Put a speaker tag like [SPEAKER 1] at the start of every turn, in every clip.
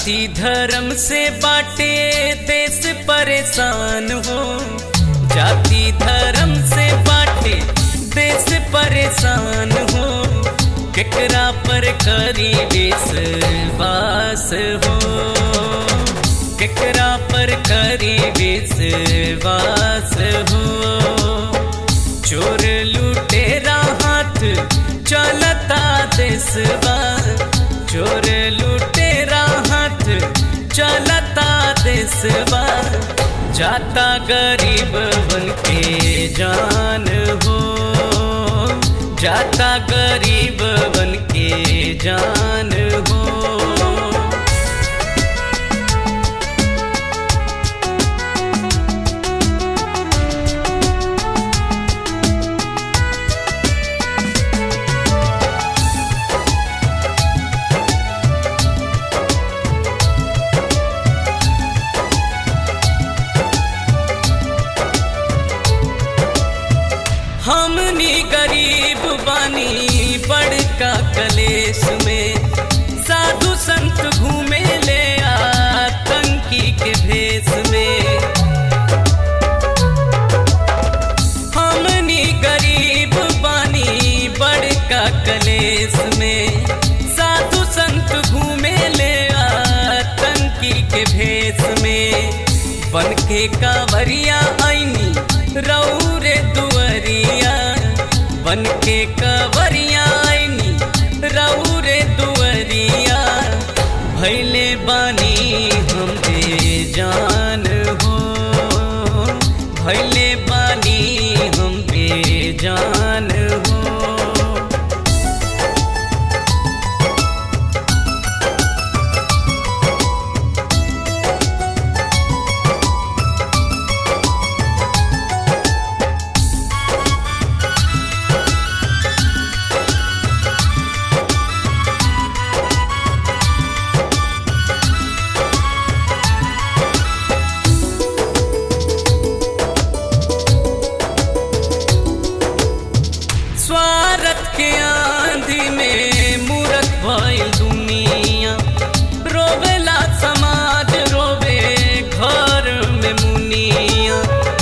[SPEAKER 1] जाति धर्म से बाटे देश परेशान हो जाति धर्म से बाटे देश परेशान हो केकरा पर करी विश्वास हो केकरा पर करी विश्वास हो चोर लुटेरा हाथ चलता देशवा चोर लुटेरा हाथ चलता देशवा जाता गरीब बन के जान हो जाता गरीब बन के जान हो हमनी गरीब बानी बड़का कलेश में साधु संत घूमे ले आतंकी के भेष में हमनी गरीब बानी बड़का कलेश में साधु संत घूमे ले आतंकी के भेष में बन के कांवरिया आईनी रौरे दुअरिया बन के कवरिया आईनी रौरे दुअरिया भैले बानी हम बेजान हो भैले बानी हम बेजान हो स्वार्थ के आंधी में मूरत भइल दुनिया रोवेला समाज रोवे घर में मुनिया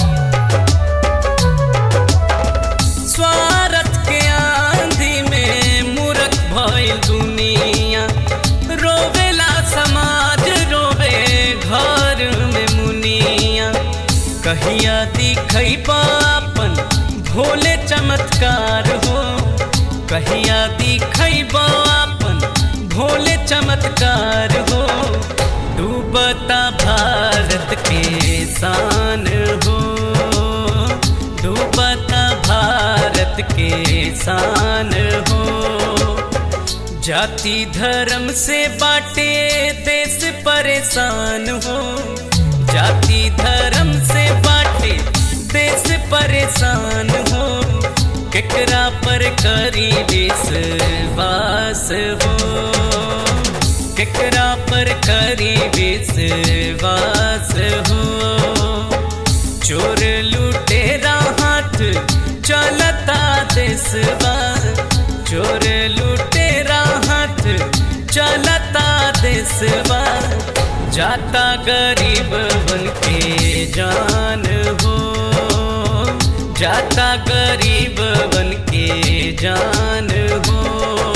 [SPEAKER 1] स्वार्थ के आंधी में मूरत भइल दुनिया रोवेला समाज रोवे घर में मुनिया कहिया दिखई अपन भोले चमत्कार हो कहिया दिखई अपन भोले चमत्कार हो डूबता भारत के शान हो डूबता भारत के शान हो जाति धर्म से बाटे देश परेशान हो जाति धर्म से बाटे देश परेशान हो केकरा पर करी विश्वास हो केकरा पर करी विश्वास हो चोर लुटेरा हाथ चलता देशवा चोर लुटेरा हाथ चलता देशवा जाता गरीब बन के जान हो जाता गरीब बन के जान हो